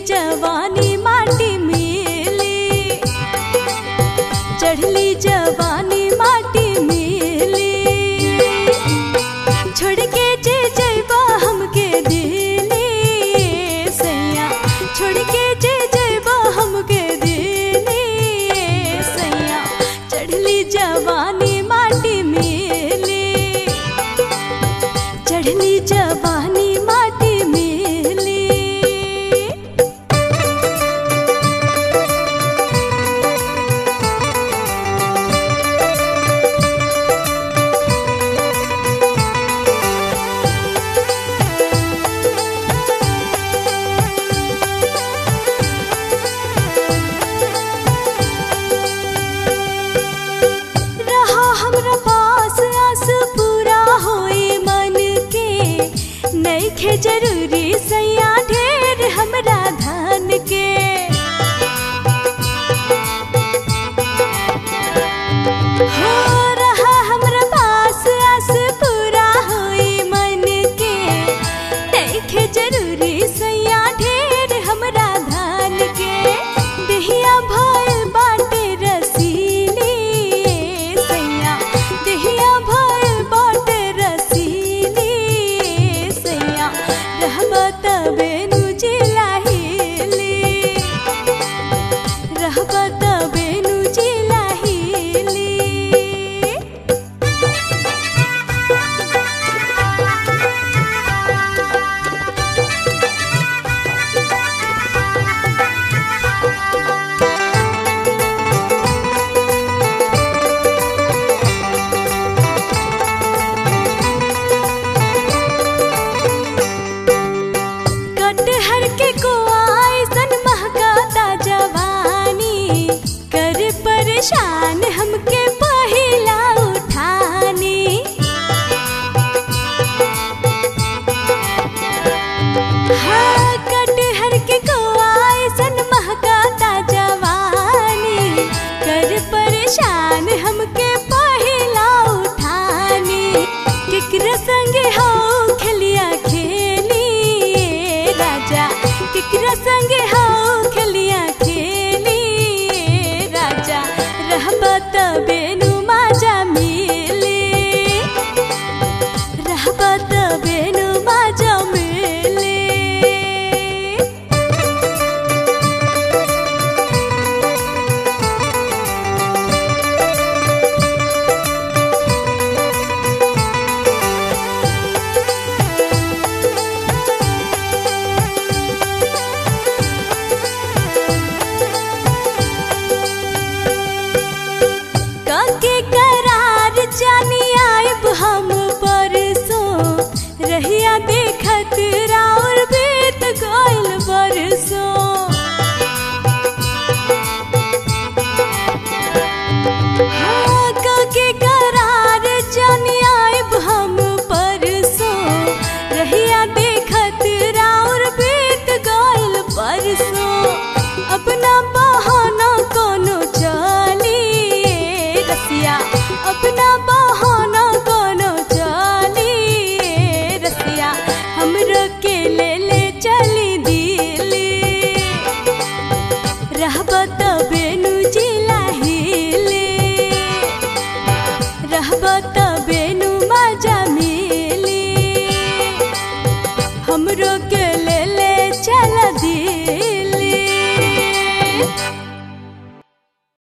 जवानी माटी मिली चढ़ली जवानी माटी मिली छोड़ के जे जैबा हमके दिली सैया छोड़ के जे जैबा हमके दिली सैया चढ़ली जवानी माटी मिली चढ़ली जवानी माटी मिली रहा हमरा पास आस पूरा होए मन के नइखे जरूरी सैया ढेर हमरा धन के हो रहा हमरा पास आस पूरा होए मन के नइखे जरूरी सैया ढेर हमरा धन के देहिया भइल बाटे रसीली सैया देहिया भइल बाटे रसीली सैया रहबा तबे नु जिलाहिली रहबा तबे नु जिलाहिली कटहर के कोआई सन महकाता जवानी कर परेशान हमके पहिला उठानी हाँ